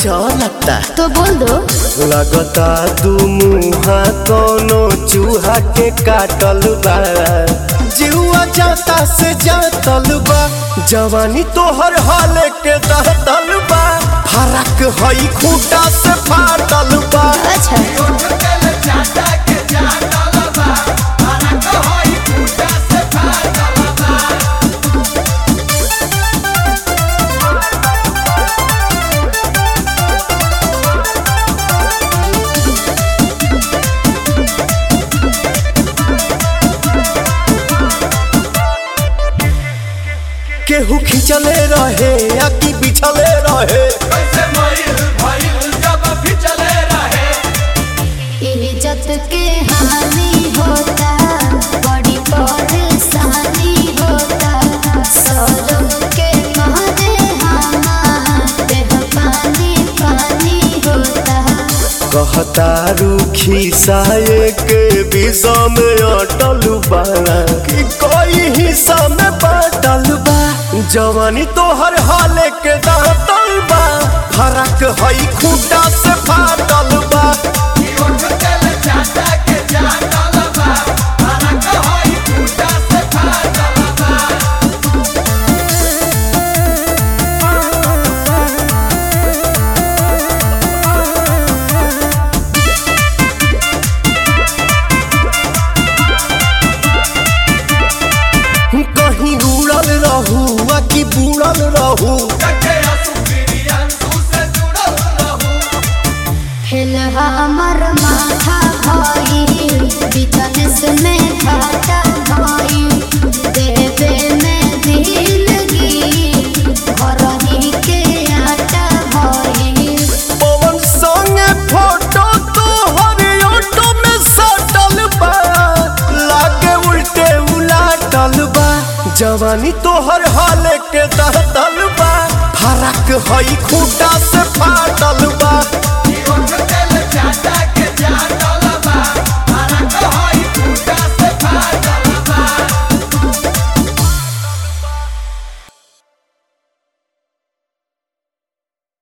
चलता तो बोल दो लगता दू मुहा कोनो चूहा के काटल बा जीवा जाता से जातल बा जवानी तोहर हाल के दहतल बा फरक हई खूटा से फाटल बा अच्छा केहू खिंचले रहे या कि बिछले रहे इज्जत के हानि होता बड़ी परेशानी होता सौरभ के मारे हमारे पानी पानी होता कहता रूखी साये के विषा में अटल बा कि कोई हिस्सा में बाटल बा जवानी तोहर हाल के दांतल बा फरक हई खूटा से फाटल बा कहीं उड़ल रहू आ कि बुड़ल रहू हिल हमर माथा भाई बिजनेस में घाटा भाई देवे में दिलगी घरही के आटा भाई पवन संगे फोटो तोहर ऑटो में सटल बा लागे उल्टे उलाटल बा जवानी तोहर हाल के दहतल बा फरक हई खूटा